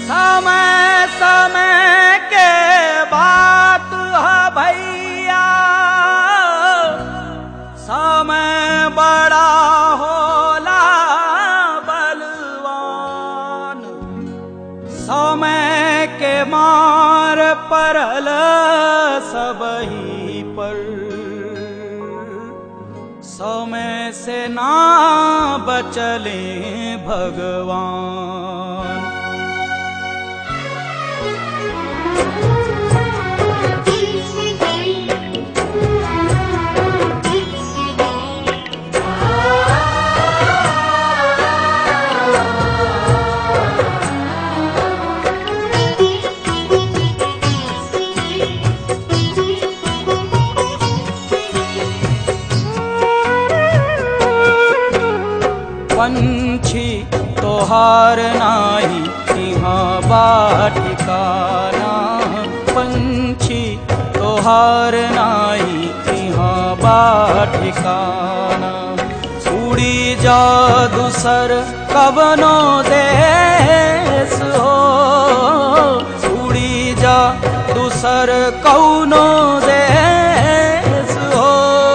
समय समय के बात है भैया समय बड़ा होला बलवान समय के मार परल सबही पर समय से ना बचले भगवान पंछी तोहार नाही यहाँ बाटिकाना पंछी तोहार नाही यहाँ बाटिकाना उड़ी जा दूसर कवनो देश हो उड़ी जा दूसर कौनो देश हो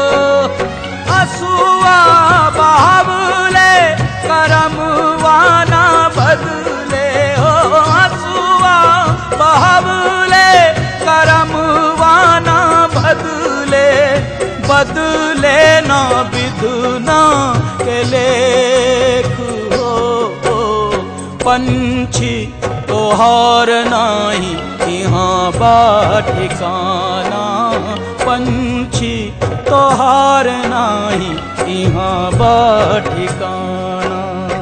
असुआ बाबले करमवाना बदले हो असुआ बाबले करमवाना बदले बदले ना विधुना के लेख हो हो। पंछी तोहार नाही यहाँ बाठिकाना पंछी तोहार नाही यहाँ बाठिकाना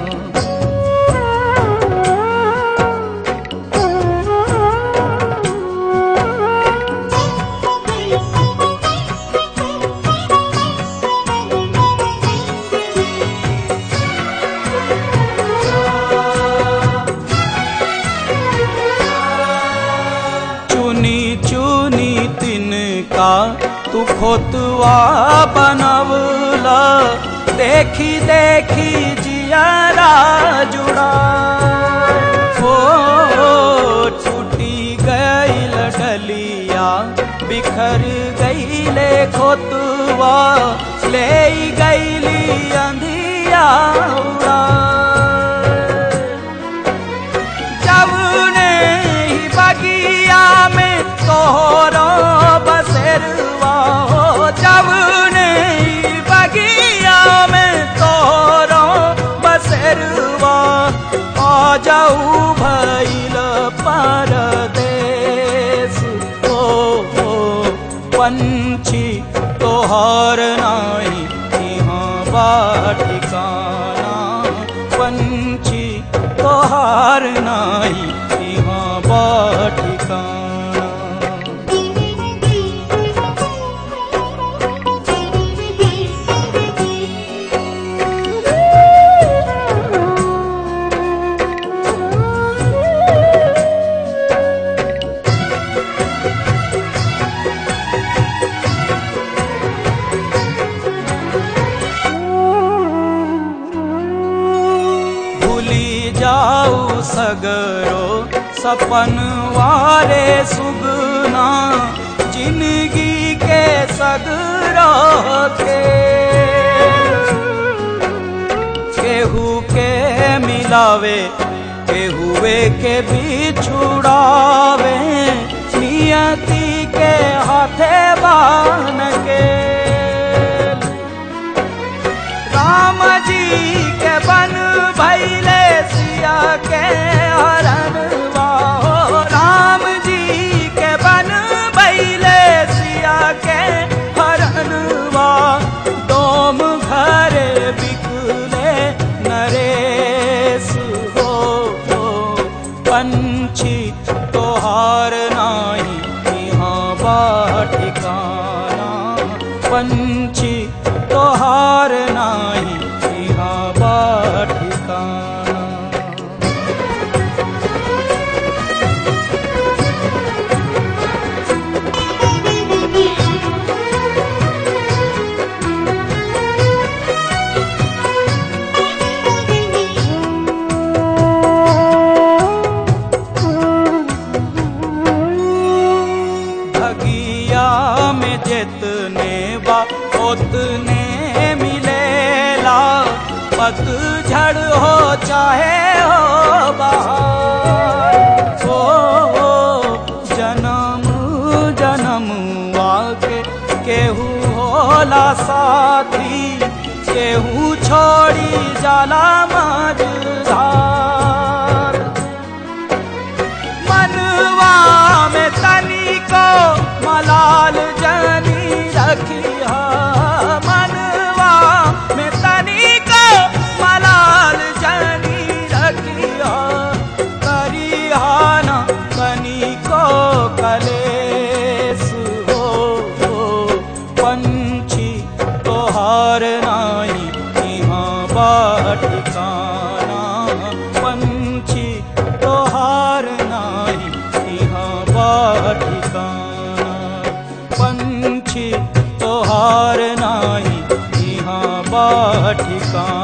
चुनी चुनी तिनका तू खोतवा बनवला देखी देखी जियारा जुड़ा हो टूटी गईल डलिया बिखर गईले खोतवा ले गईली अंधिया उड़ा जवने ही बगिया में तोहरो बसेरवा हो जवने ही बगिया में तोहरो बसेरवा आ जाऊ भैल परदेश हो हो पंछी तोहार नाही यहाँ बाटिकाना पंछी तोहार नाही यहाँ बाटिकाना भूली जाऊ सगरो सपन वारे सुगना जिंदगी के सगरो के केहू के मिलावे केहुए के बिछुड़ावे नियति के हाथे बान के राम जी के बन भैले सिया के हरण हो राम जी के बन भैले सिया के हरण दोम घर बिकले नरेश हो हो पंछी तोहार नाही यहाँ बाटिकाना पंछी तोहार नाही यहाँ बाटिकाना चाहे हो बहार ओ जन्म जन्म आके केहू होला साथी केहू छोड़ी जाला मझधार मनवा में तनी को मलाल जनी रखिया मनवा में तनी को मलाल जनी रखिया करिहाना तनी को कलेस हो पंछी तोहार नाई यहाँ बाटिकाना पंछी तोहार नाई यहाँ बाटिकाना पंछी तोहार नाई यहाँ बाटिकाना